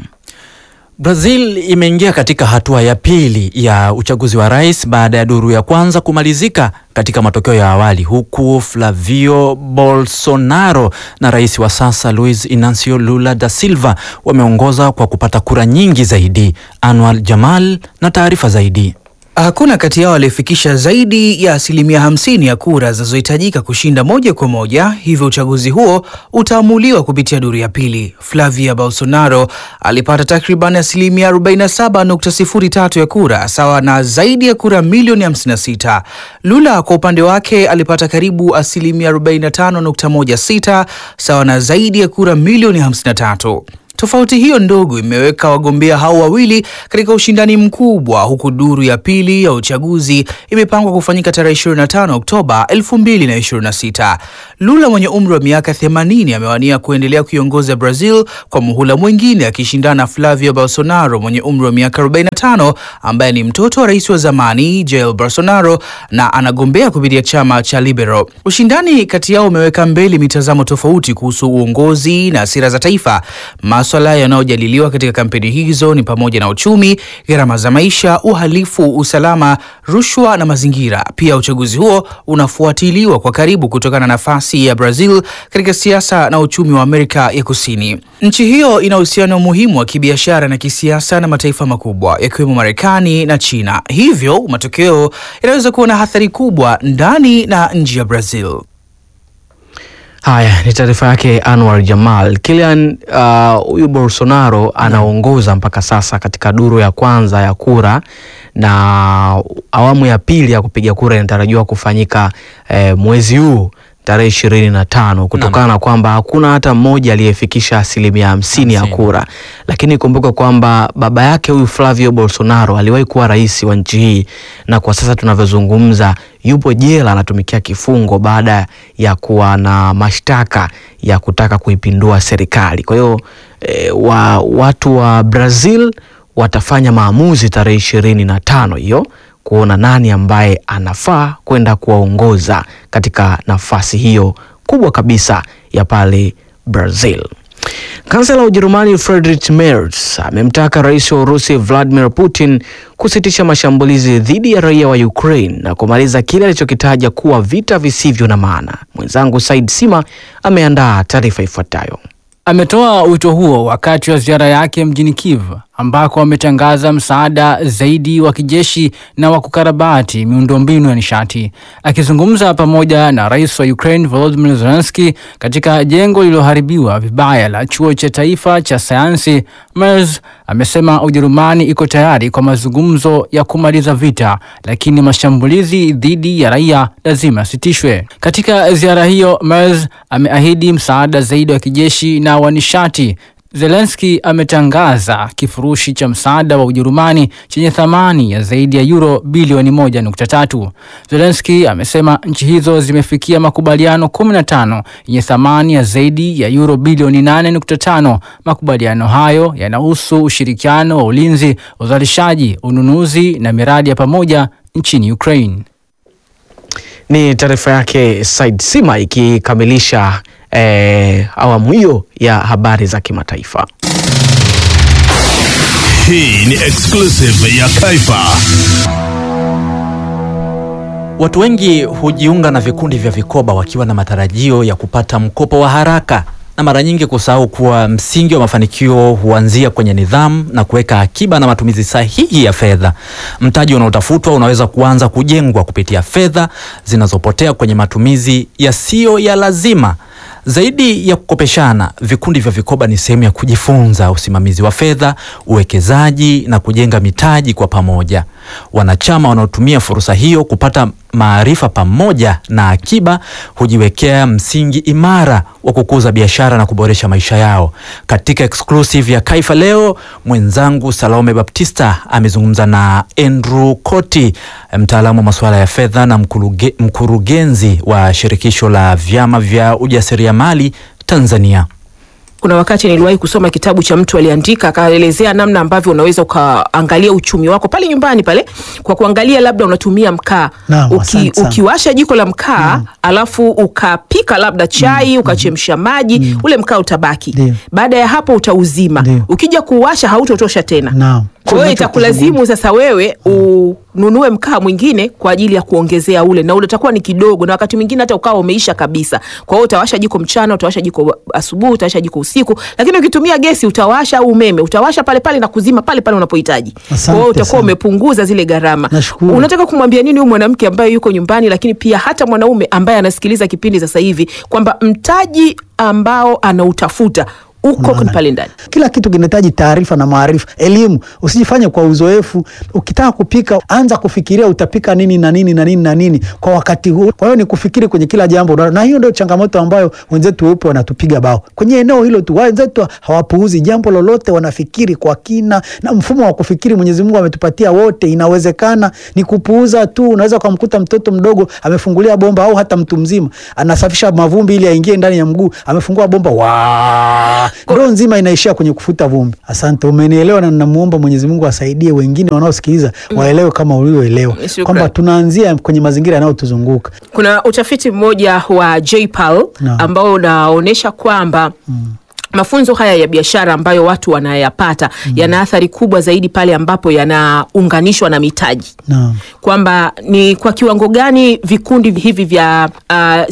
Brazil imeingia katika hatua ya pili ya uchaguzi wa rais baada ya duru ya kwanza kumalizika katika matokeo ya awali, huku Flavio Bolsonaro na rais wa sasa Luiz Inacio Lula da Silva wameongoza kwa kupata kura nyingi zaidi. Anwar Jamal na taarifa zaidi. Hakuna kati yao aliyefikisha zaidi ya asilimia hamsini ya kura zinazohitajika kushinda moja kwa moja, hivyo uchaguzi huo utaamuliwa kupitia duru ya pili. Flavia Bolsonaro alipata takriban asilimia 47.03 ya kura, sawa na zaidi ya kura milioni 56. Lula kwa upande wake alipata karibu asilimia 45.16, sawa na zaidi ya kura milioni 53. Tofauti hiyo ndogo imeweka wagombea hao wawili katika ushindani mkubwa, huku duru ya pili ya uchaguzi imepangwa kufanyika tarehe 25 Oktoba 2026. Lula mwenye umri wa miaka 80 amewania kuendelea kuiongoza Brazil kwa muhula mwingine akishindana na Flavio Bolsonaro mwenye umri wa miaka 45 ambaye ni mtoto wa rais wa zamani Jair Bolsonaro na anagombea kupitia chama cha Liberal. Ushindani kati yao umeweka mbele mitazamo tofauti kuhusu uongozi na sera za taifa. Maswala yanayojadiliwa katika kampeni hizo ni pamoja na uchumi, gharama za maisha, uhalifu, usalama, rushwa na mazingira. Pia uchaguzi huo unafuatiliwa kwa karibu kutokana na nafasi ya Brazil katika siasa na uchumi wa Amerika ya Kusini. Nchi hiyo ina uhusiano muhimu wa kibiashara na kisiasa na mataifa makubwa yakiwemo Marekani na China. Hivyo matokeo yanaweza kuwa na athari kubwa ndani na nje ya Brazil. Haya ni taarifa yake Anwar Jamal. Kilian huyu uh, Bolsonaro anaongoza mpaka sasa katika duru ya kwanza ya kura na awamu ya pili ya kupiga kura inatarajiwa kufanyika eh, mwezi huu tarehe ishirini na tano kutokana na kwamba hakuna hata mmoja aliyefikisha asilimia hamsini ya kura, lakini kumbuka kwamba baba yake huyu Flavio Bolsonaro aliwahi kuwa rais wa nchi hii na kwa sasa tunavyozungumza yupo jela anatumikia kifungo baada ya kuwa na mashtaka ya kutaka kuipindua serikali. Kwa hiyo e, wa, watu wa Brazil watafanya maamuzi tarehe ishirini na tano hiyo kuona nani ambaye anafaa kwenda kuwaongoza katika nafasi hiyo kubwa kabisa ya pale Brazil. Kansela wa Ujerumani Friedrich Merz amemtaka rais wa Urusi Vladimir Putin kusitisha mashambulizi dhidi ya raia wa Ukraine na kumaliza kile alichokitaja kuwa vita visivyo na maana. Mwenzangu Said Sima ameandaa taarifa ifuatayo. Ametoa wito huo wakati wa ziara yake mjini Kiev ambako ametangaza msaada zaidi wa kijeshi na wa kukarabati miundombinu ya nishati. Akizungumza pamoja na rais wa Ukraine Volodymyr Zelensky katika jengo lililoharibiwa vibaya la chuo cha taifa cha sayansi, Merz amesema Ujerumani iko tayari kwa mazungumzo ya kumaliza vita, lakini mashambulizi dhidi ya raia lazima yasitishwe. Katika ziara hiyo, Merz ameahidi msaada zaidi wa kijeshi na wa nishati. Zelensky ametangaza kifurushi cha msaada wa Ujerumani chenye thamani ya zaidi ya euro bilioni moja nukta tatu. Zelensky amesema nchi hizo zimefikia makubaliano 15 yenye thamani ya zaidi ya euro bilioni 8.5. Makubaliano hayo yanahusu ushirikiano wa ulinzi, uzalishaji, ununuzi na miradi ya pamoja nchini Ukraine. Ni taarifa yake Said Sima ikikamilisha eh, awamu hiyo ya habari za kimataifa. Hii ni exclusive ya Kaifa. Watu wengi hujiunga na vikundi vya vikoba wakiwa na matarajio ya kupata mkopo wa haraka na mara nyingi kusahau kuwa msingi wa mafanikio huanzia kwenye nidhamu na kuweka akiba na matumizi sahihi ya fedha. Mtaji unaotafutwa unaweza kuanza kujengwa kupitia fedha zinazopotea kwenye matumizi yasiyo ya lazima. Zaidi ya kukopeshana, vikundi vya vikoba ni sehemu ya kujifunza usimamizi wa fedha, uwekezaji na kujenga mitaji kwa pamoja. Wanachama wanaotumia fursa hiyo kupata maarifa pamoja na akiba hujiwekea msingi imara wa kukuza biashara na kuboresha maisha yao. Katika exclusive ya Kaifa leo, mwenzangu Salome Baptista amezungumza na Andrew Koti, mtaalamu wa masuala ya fedha na mkuruge, mkurugenzi wa shirikisho la vyama vya ujasiriamali Tanzania. Kuna wakati niliwahi kusoma kitabu cha mtu aliandika, akaelezea namna ambavyo unaweza ukaangalia uchumi wako pale nyumbani pale kwa kuangalia labda unatumia mkaa Naam, Uki, asante sana. ukiwasha jiko la mkaa alafu ukapika labda chai ukachemsha maji ule mkaa utabaki. Baada ya hapo utauzima, ukija kuwasha hautotosha tena. Naam. Kwa hiyo itakulazimu sasa wewe ununue mkaa mwingine kwa ajili ya kuongezea ule, na ule utakuwa ni kidogo, na wakati mwingine hata ukawa umeisha kabisa. Kwa hiyo utawasha jiko mchana, utawasha jiko asubuhi, utawasha jiko usiku, lakini ukitumia gesi utawasha au umeme utawasha pale pale na kuzima pale pale unapohitaji. Kwa hiyo Asante utakuwa sana. umepunguza zile gharama. Nashukuru. Unataka kumwambia nini huyu mwanamke ambaye yuko nyumbani, lakini pia hata mwanaume ambaye anasikiliza kipindi sasa hivi kwamba mtaji ambao anautafuta uko pale ndani. Kila kitu kinahitaji taarifa na maarifa, elimu. Usijifanye kwa uzoefu. Ukitaka kupika, anza kufikiria utapika nini na nini na nini na nini kwa wakati huo. Kwa hiyo ni kufikiri kwenye kila jambo, na hiyo ndio changamoto ambayo wenzetu weupe wanatupiga bao kwenye eneo hilo tu. Wenzetu hawapuuzi jambo lolote, wanafikiri kwa kina, na mfumo wa kufikiri Mwenyezi Mungu ametupatia wote. Inawezekana ni kupuuza tu. Unaweza ukamkuta mtoto mdogo amefungulia bomba, au hata mtu mzima anasafisha mavumbi ili aingie ndani ya mguu, amefungua bomba wa ndoo nzima inaishia kwenye kufuta vumbi. Asante, umenielewa, na ninamuomba Mwenyezi Mungu asaidie wengine wanaosikiliza waelewe kama ulivyoelewa Shukran. kwamba tunaanzia kwenye mazingira yanayotuzunguka. Kuna utafiti mmoja wa JPAL Naam. ambao unaonyesha kwamba mafunzo haya ya biashara ambayo watu wanayapata yana athari kubwa zaidi pale ambapo yanaunganishwa na mitaji Naam. kwamba ni kwa kiwango gani vikundi hivi vya uh,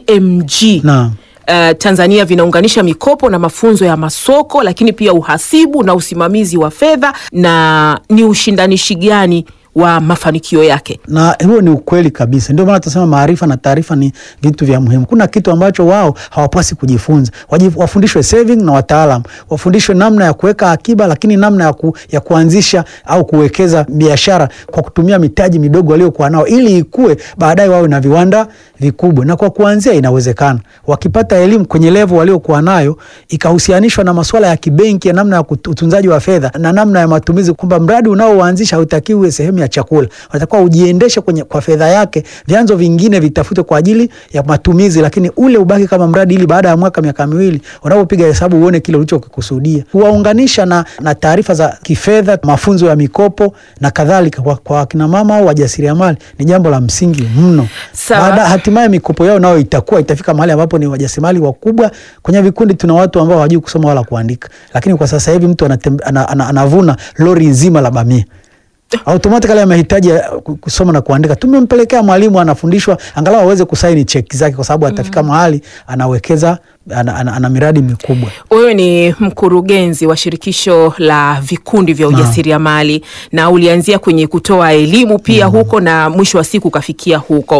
CMG Naam. Uh, Tanzania vinaunganisha mikopo na mafunzo ya masoko lakini pia uhasibu na usimamizi wa fedha na ni ushindanishi gani wa mafanikio yake. na huo ni ukweli kabisa. Ndio maana tunasema maarifa na taarifa ni vitu vya muhimu. Kuna kitu ambacho wao hawapasi kujifunza, Waji- wafundishwe saving na wataalam, wafundishwe namna ya kuweka akiba, lakini namna ya, ku, ya kuanzisha au kuwekeza biashara kwa kutumia mitaji midogo waliokuwa nao, ili ikue baadaye wawe na viwanda vikubwa. Na kwa kuanzia inawezekana, wakipata elimu kwenye level waliokuwa nayo, ikahusianishwa na masuala ya kibenki, ya namna ya kut- utunzaji wa fedha na namna ya matumizi, kwamba mradi unaoanzisha hautakiwi uwe sehemu ya chakula, unatakiwa ujiendeshe kwenye kwa fedha yake, vyanzo vingine vitafutwe kwa ajili ya matumizi, lakini ule ubaki kama mradi, ili baada ya mwaka miaka miwili unapopiga hesabu uone kile ulichokikusudia. Kuwaunganisha na, na taarifa za kifedha, mafunzo ya mikopo na kadhalika kwa, kwa akina mama au wajasiriamali ni jambo la msingi mno. Sawa. Baada hatimaye mikopo yao nayo itakuwa itafika mahali ambapo ni wajasiriamali wakubwa. Kwenye vikundi tuna watu ambao hawajui kusoma wala kuandika, lakini kwa sasa hivi mtu anatembe, ana, ana, anavuna lori nzima la bamia automatically amehitaji ya ku- kusoma na kuandika. Tumempelekea mwalimu anafundishwa angalau aweze kusaini cheki zake, kwa sababu atafika mahali anawekeza ana, ana, ana miradi mikubwa. Wewe ni mkurugenzi wa shirikisho la vikundi vya Naam. ujasiriamali na ulianzia kwenye kutoa elimu pia huko na mwisho wa siku ukafikia huko.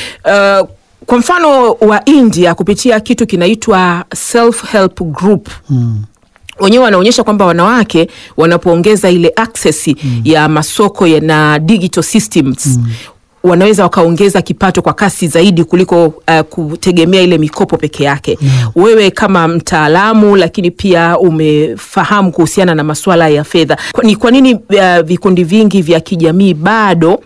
Uh, kwa mfano wa India kupitia kitu kinaitwa self help group Mm. wenyewe wanaonyesha kwamba wanawake wanapoongeza ile access ya masoko ya na digital systems wanaweza wakaongeza kipato kwa kasi zaidi kuliko uh, kutegemea ile mikopo peke yake. Wewe kama mtaalamu, lakini pia umefahamu kuhusiana na masuala ya fedha, Kwa- ni kwa nini uh, vikundi vingi vya kijamii bado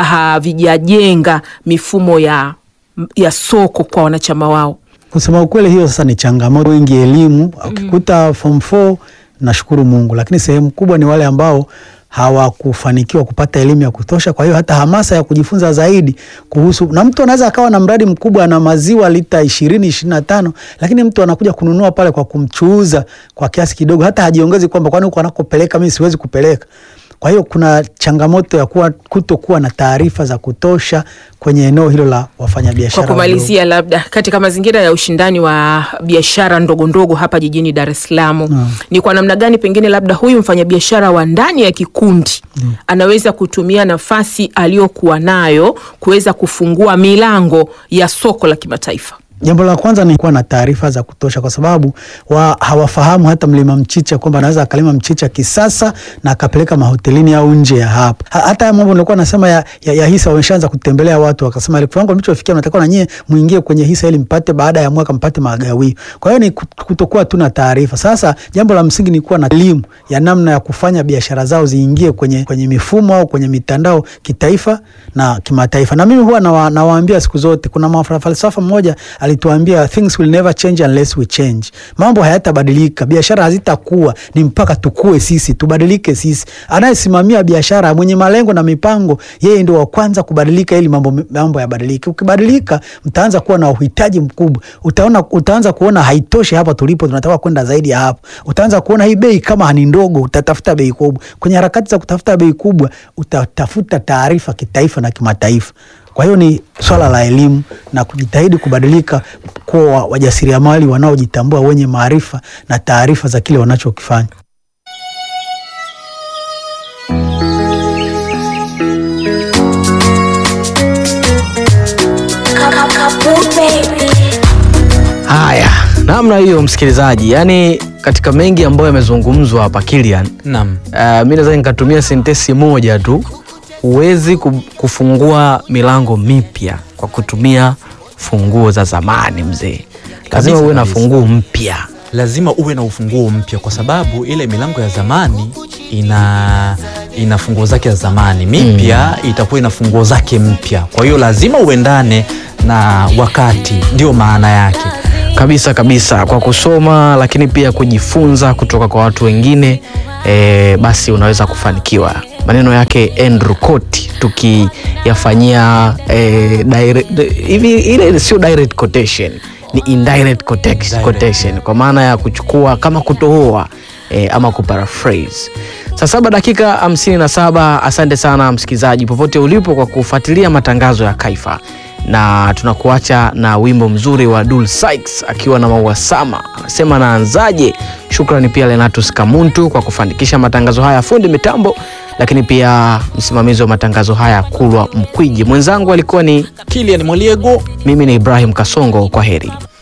havijajenga mifumo ya, ya soko kwa wanachama wao? Kusema ukweli, hiyo sasa ni changamoto. Wengi elimu ukikuta form 4 nashukuru Mungu, lakini sehemu kubwa ni wale ambao hawakufanikiwa kupata elimu ya kutosha. Kwa hiyo hata hamasa ya kujifunza zaidi kuhusu, na mtu anaweza akawa na mradi mkubwa na maziwa lita ishirini ishirini na tano lakini mtu anakuja kununua pale kwa kumchuuza kwa kiasi kidogo, hata hajiongezi kwamba kwani huko anakopeleka mimi siwezi kupeleka. Kwa hiyo kuna changamoto ya kuwa kutokuwa na taarifa za kutosha kwenye eneo hilo la wafanyabiashara Kwa wadogo. kumalizia, labda katika mazingira ya ushindani wa biashara ndogo ndogo hapa jijini Dar es Salaam, ni kwa namna gani pengine labda huyu mfanyabiashara wa ndani ya kikundi anaweza kutumia nafasi aliyokuwa nayo kuweza kufungua milango ya soko la kimataifa? Jambo la kwanza ni kuwa na taarifa za kutosha, kwa sababu wa, hawafahamu hata mlima mchicha kwamba anaweza akalima mchicha kisasa na akapeleka mahotelini au nje ya hapa. Ha, hata haya mambo nilikuwa nasema ya, ya, ya hisa, wameshaanza kutembelea watu wakasema ile kiwango mlichofikia mnatakiwa na nyie muingie kwenye hisa ili mpate baada ya mwaka mpate magawio. Kwa hiyo ni kut- kutokuwa tu na taarifa. Sasa jambo la msingi ni kuwa na elimu ya namna ya kufanya biashara zao ziingie kwenye, kwenye mifumo au kwenye mitandao kitaifa na kimataifa. Na mimi huwa nawa, nawaambia siku zote, kuna mafalsafa falsafa mmoja alituambia things will never change unless we change. Mambo hayatabadilika, biashara hazitakuwa ni mpaka tukue sisi, tubadilike sisi. Anayesimamia biashara, mwenye malengo na mipango, yeye ndio wa kwanza kubadilika ili mambo, mambo yabadilike. Ukibadilika, mtaanza kuwa na uhitaji mkubwa. Utaona, utaanza kuona haitoshi hapa tulipo, tunataka kwenda zaidi ya hapo. Utaanza kuona hii bei kama ni ndogo, utatafuta bei kubwa. Kwenye harakati za kutafuta bei kubwa, utatafuta taarifa kitaifa na kimataifa. Kwa hiyo ni swala la elimu na kujitahidi kubadilika kuwa wajasiriamali wanaojitambua wenye maarifa na taarifa za kile wanachokifanya. Haya, namna hiyo msikilizaji, yani katika mengi ambayo yamezungumzwa hapa Kilian, Naam. uh, mi naweza nikatumia sentesi moja tu, huwezi ku- kufungua milango mipya kwa kutumia funguo za zamani mzee, lazima Kabisa, uwe na kabisa. funguo mpya. lazima uwe na ufunguo mpya kwa sababu ile milango ya zamani ina ina funguo zake za zamani mipya itakuwa ina funguo zake mpya kwa hiyo lazima uendane na wakati ndio maana yake kabisa kabisa kwa kusoma lakini pia kujifunza kutoka kwa watu wengine e, basi unaweza kufanikiwa maneno yake Andrew Cote tukiyafanyia e, direct- hivi ile sio direct quotation ni indirect quotation, quotation kwa maana ya kuchukua kama kutohoa e, ama kuparaphrase saa saba dakika hamsini na saba asante sana msikilizaji popote ulipo kwa kufuatilia matangazo ya kaifa na tunakuacha na wimbo mzuri wa Dul Sykes akiwa na Maua Sama anasema naanzaje. Shukrani pia Lenatus Kamuntu kwa kufanikisha matangazo haya, fundi mitambo, lakini pia msimamizi wa matangazo haya Kulwa Mkwiji. Mwenzangu alikuwa ni Kilian Moliego, mimi ni Ibrahim Kasongo. Kwa heri.